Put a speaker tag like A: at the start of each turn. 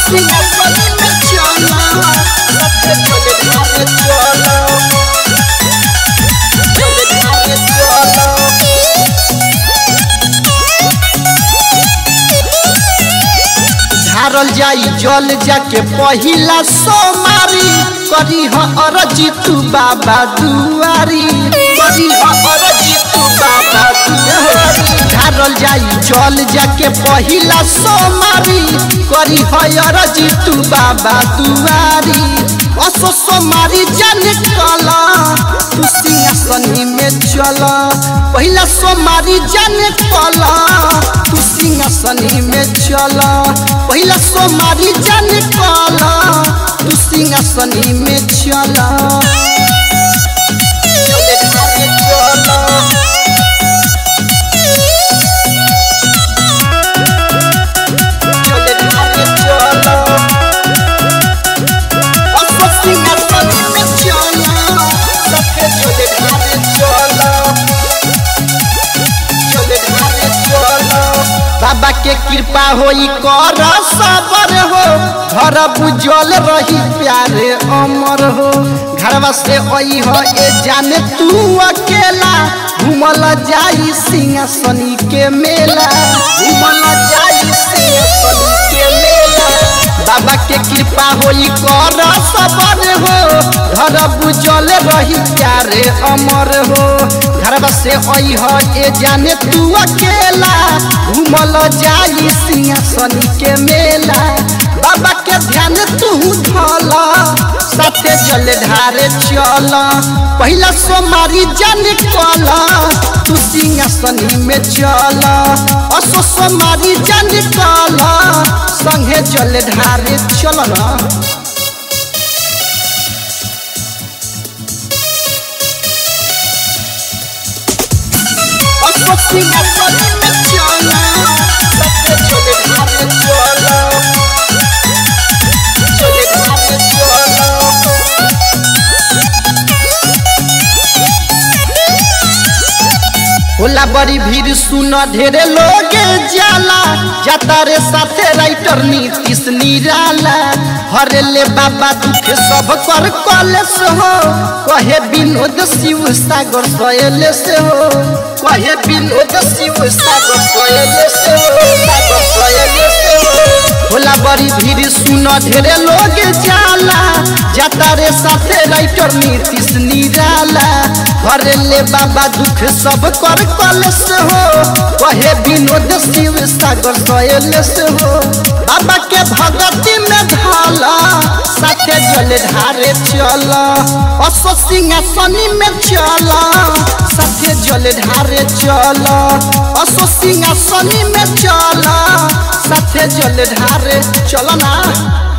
A: सिंहासनी में चला साथे जल ढारे चला जल ढारे चला झारल जाई जल जाके पहिला सोमारी करी ह अरजी तू बाबा दुआरी करी ह अरजी तू बाबा दुआरी झारल जाई जल जाके पहिला सोमारी करी ह अरजी तू बाबा दुआरी असो सोमारी जाने कला तू सिंहासनी में चल पहिला सोमारी जाने कला तू सिंहासनी में चल पहिला सोमारी जाने कला तू सिंहासनी में चल चले घरे चल चले घरे चल असो सिंहासनी में चल सखे चले घरे चल चले घरे चल बाबा के कृपा होई कर सबर हो घर बुझल रही प्यारे अमर हो घरवा से आई हो ए जाने तू अकेला घूमल जाई सिंहासनी के मेला घूमल जाई सिंहासनी के मेला बाबा के कृपा होई कर सबर हो घर बुझल रही प्यारे अमर हो घरवा से आई हो ए जाने तू अकेला घूमल जाई सिंहासनी के मेला बाबा के ध्यान तू धल साथे जल ढारे चल पहिला सोमारी जाने कल तू सिंहासनी में चल असो सोमारी जाने कल संगे जल ढारे चल ना असो सिंहासनी में चल साथे जल ढारे चल चले घरे चल होला बड़ी भीड़ सुन ढेरे लोग जाला जाता रे साथे राइटर नीतीश निराला हरे ले बाबा दुख सब कर कलेस हो कहे विनोद शिव सागर सोयले से हो कहे विनोद शिव सागर सोयले से हो सागर सोयले से हो होला बड़ी भीड़ सुन ढेरे लोग जाला जाता रे साथे राइटर नीतीश निराला हरे ले बाबा दुख सब कर कलेस हो कहे विनोद शिव सागर सोयलेस हो बाबा के भगती में ढाला साथे जल ढारे चल असो सिंहासनी में चल साथे जल ढारे चल असो सिंहासनी में चल साथे जल ढारे चल ना